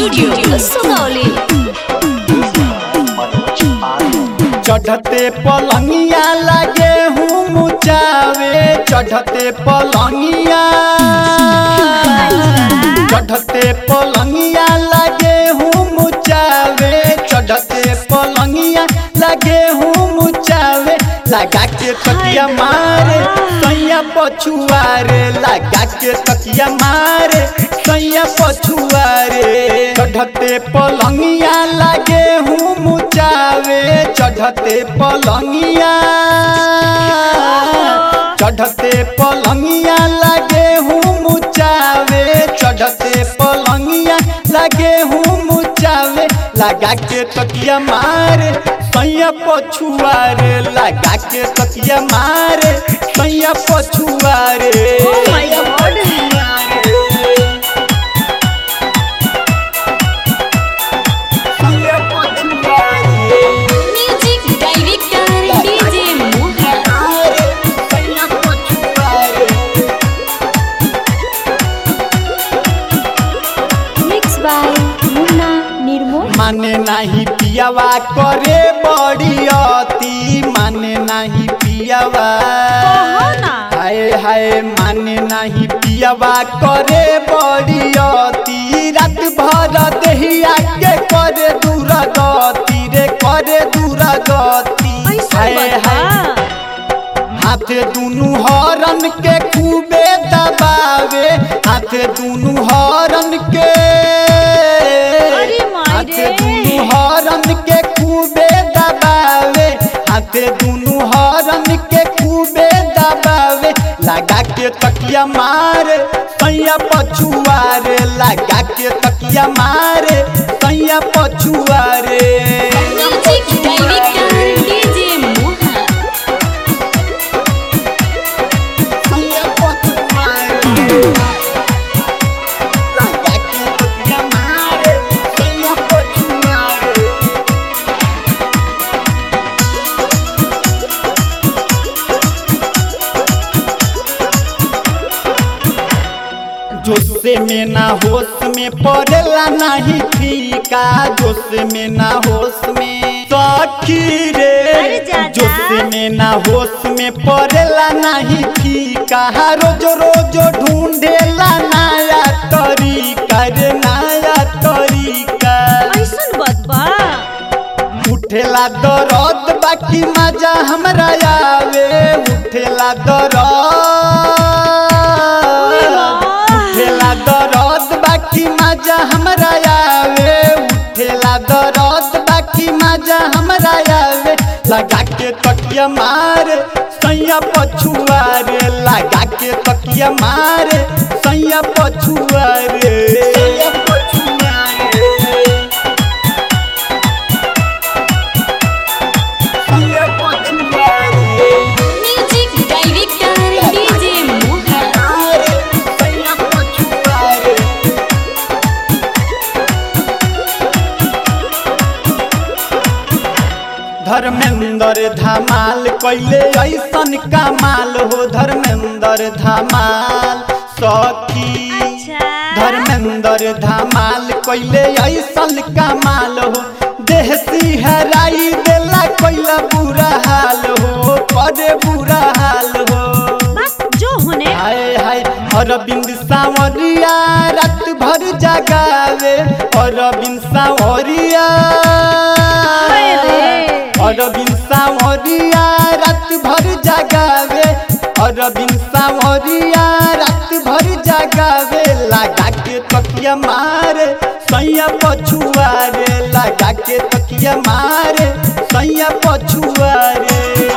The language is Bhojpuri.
स्टूडियो सुगौली चढ़ते पलंगिया लगे हूँ मुचावे चढ़ते पलंगिया चढ़ते पलंगिया लगे हूँ मुचावे चढ़ते पलंगिया लगे हूँ मुचावे लगा के तकिया मारे सैया पछुआरे लगा के तकिया मारे सैया पछुआरे चढ़ते पलंगिया लगे हूँ मुचावे चढ़ते पलंगिया चढ़ते पलंगिया लगे हूँ मुचावे चढ़ते पलंगिया लगे हूँ मुचावे लगा के तकिया मारे सैया पछुआरे लगा के तकिया मारे सैया पछुआरे सैया पछुआरे म्यूजिक डायरेक्टर डीजे मोहन सैया पछुआरे मिक्स बाय मुन्ना निर्मोल माने नाही पियावा करे बड़ी अति माने नाही पियावा हाय हाय माने नाही पियावा करे बड़ी अति रात भर देहिया के करे दूर गति रे करे दूर गति हाय हाय हाथे दुनु हरन के खूबे दबावे हाथे दुनु हरन के अरे माई हाथे रे। दुनु हरन के खूबे दबावे हाथे दुनु हरन के खूबे दबावे लगा के तकिया मारे सैया पछुआरे लगा के तकिया मारे सैया पछुआरे म्यूजिक डायरेक्टर डीजे मोहन सैया पछुआरे लगा के तकिया मारे सैया पछुआरे जोश में ना होश में पड़ेला नहीं फीका जोश में ना होश में सखी रे अरे जाजा। जोश में ना होश में पड़ेला नहीं फीका रोज रोज ढूंढेला नया तरीका रे नया तरीका ऐसन बात बा उठेला दरद बाकी मजा हमरा आवे उठेला दरद उठेला दरद बाकी मजा हमरा आवे उठेला दरद बाकी मजा हमरा आवे लगा के तकिया मारे सैया पछुआरे लगा के तकिया मारे सैया पछुआरे सैया पछुआरे सैया पछुआरे म्यूजिक डायरेक्टर डीजे मोहन सैया पछुआरे धर्मेंद्र धमाल कैले ऐसन कमाल हो धर्मेंद्र धमाल सखी अच्छा धर्मेंद्र धमाल कैले ऐसन कमाल हो देह सिहराई देला कैला बुरा हाल हो करे बुरा हाल हो बस जो होने हाय हाय अरविंद सावरिया रात भर जगावे अरविंद सावरिया हाय रे। अरविंद सावरिया रात भर जगावे अरविंद सावरिया रात भर जगावे लगा के तकिया मारे सैया पछुआरे लगा के तकिया मारे सैया पछुआरे